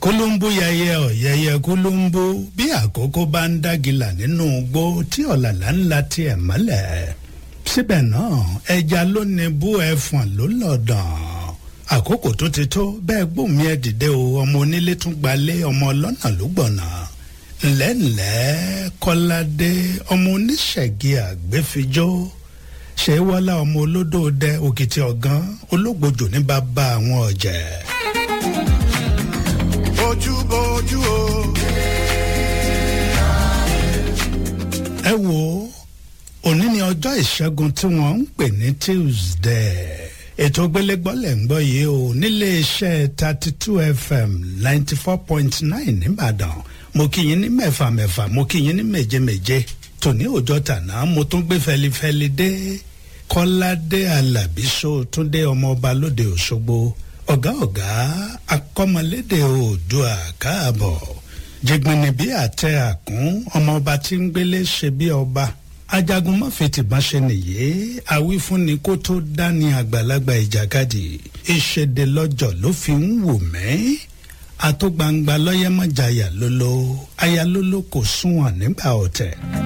kólóńbó yẹyẹ ọ̀yẹyẹ kólóńbó bí àkókò bá ń dágìlà nínú igbó tí ọ̀làlà ńlá tiẹ̀ mọ́lẹ̀ síbẹ̀ náà ẹja ló ní bú ẹfọ̀n ló lọ̀dàn àkókò tó ti tó bẹ́ẹ̀ gbòmí ẹ̀ dìde o ọmọ onílé tún gbalé ọmọ ọlọ́nà ló gbọ̀nà ńlẹ́ńlẹ́ kọ́ládé ọmọ oníṣẹ̀gì àgbẹ̀fijó ṣé wọ́lá ọmọ olódò dẹ òkìtì ọ̀gán olóògbòjò ní bàbá àwọn ọ̀jẹ̀. bójú bójú o. ẹ wo òní ni ọjọ́ ìṣẹ́gun tí wọ́n ń pè ní tuesday ètò gbélégbọ́lẹ̀ ń gbọ́ yìí o nílé iṣẹ́ thirty two fm ninety four point nine nìbàdàn mo kí yín ní mẹ́fà mẹ́fà mo kí yín ní méje méje tòní òjọ́ tàná mo tún gbé fẹlifẹli dé kọ́ládé alábísọ túndé ọmọọba lóde òṣogbo ọ̀gá ọ̀gá akọ́mọlédè oòdùà káàbọ̀ jẹgbẹni bí àtẹ àkún ọmọọba tí ń gbélé ṣe bí ọba ajagun mọ́fìtìbọn ṣe nìyé àwífúnni kó tó dání àgbàlagbà ìjàkadì ìṣèdè lọ́jọ́ ló fi ń wò mẹ́ àtó gbangba lọ́yẹ́mọ̀jáyà lólo ayálólo kò súnwọ̀n nígbà ọ̀tẹ̀.